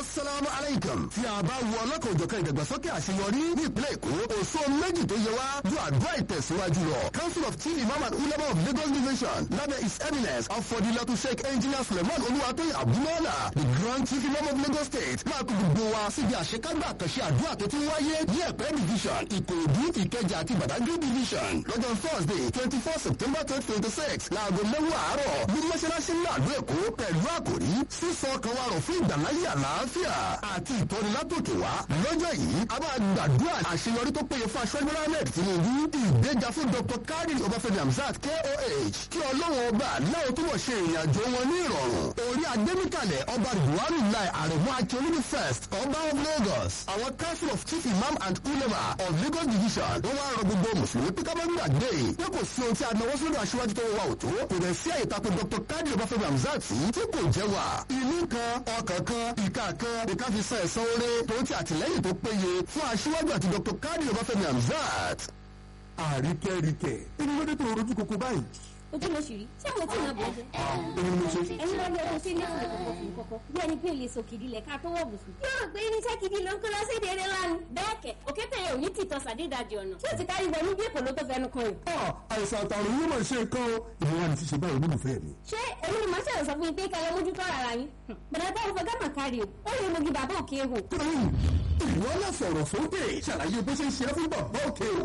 asalaamu aleykum tí a bá wo ọlọ́kan òjọ̀kan ìdàgbàsókè àṣeyọrí ní ìpínlẹ̀ èkó òṣó méjì tó yẹ wá ju àdúrà ìtẹ̀síwájú lọ council of chief imam and ulama of lagos division lábẹ́ his eminence afọdilatu sheikh engineer suleiman olúwatóyè abdulmọ́lá the grand chief imam of lagos state máa kó gbogbo wa síbi àṣekágbà àkànṣe àdúrà tó ti wáyé ní ẹ̀pẹ́ division ìkòròdú ìkẹjà àti badagry division lọ́jọ́ thursday twenty four september twenty twenty six láago mẹ́wàá àárọ̀ ní mọ́ṣáláṣí ńlá àdó èkó pẹ̀lú àkòrí sísọ ọkàn wa rọ̀ fún ìgbàláyé àlàáfíà àti ìtọ́ni látòkè wá lọ́jọ́ yìí a máa gbàdúrà àṣeyọrí tó péye fún aṣọ́jú mohammed tinubu ìgbéga fún dr karim ọbáfẹ́mi hamzat koh kí ọlọ́run ọba láwọn tó wọ̀ ṣe ìrìn àjò wọn ní ìrọ̀rùn orí adémíkàlẹ̀ ọba buhari lai àrẹ̀mú akíolúni first ọba of lagos àwọn council of chief imam and ulema of lagos division wọ́n wá rọ gbogbo mùsùlùmí pé ká má gbàgbé pé kò sí ohun tí a náwó sódò aṣíwájú tó wà òtó kò dẹ̀ sí àyètàkùn dr karim ọbáfẹ́mi hamzat yìí tí kò jẹ́ wà ìlú kan ọkàn kan ìka kan ìka fi san ẹ̀san oore tó ti àtìlẹ́yìn tó péye fún aṣíwájú àti dr karim ọbáfẹ́mi hamzat. àríkẹ́ríkẹ́ inú lóde tó rojú koko báyìí. ojú ló ṣì rí ṣé àwọn tí ìyàn bẹ̀rẹ̀ èmi ni mo ṣe. ẹ̀yin lọ́ọ́ lọ́ọ́ ṣe ní ìfúnni kọ̀kọ̀ fún kọ̀kọ̀ bí ẹni pé lè sòkìdí lẹ̀ ká tó wọ̀ bùsùn. yóò rò pé irinṣẹ́ gidi ló ń kó lọ sí èdè eré lánàá. bẹ́ẹ̀ kẹ̀ òkété yẹn ò ní tìtọ́ sàdédàjì ọ̀nà tí ó ti kárí wọnú bí èkó ló tó fẹnu kan yìí. ọ àìsàn àtàrùn yóò máa ṣe nǹkan o ìrora ni ṣíṣe báyìí olólùfẹ́ mi. ṣé èmi ni màá ṣe sọ fún yín pé kẹlẹ mójútó ara yín. bẹ̀rẹ̀ tó ń fọ gámà kárí o ó lè mogi bàbá òkè hò. ìwọ náà sọ̀rọ̀ sókè ṣàlàyé bó ṣe ń ṣe é fún bàbá òkè o.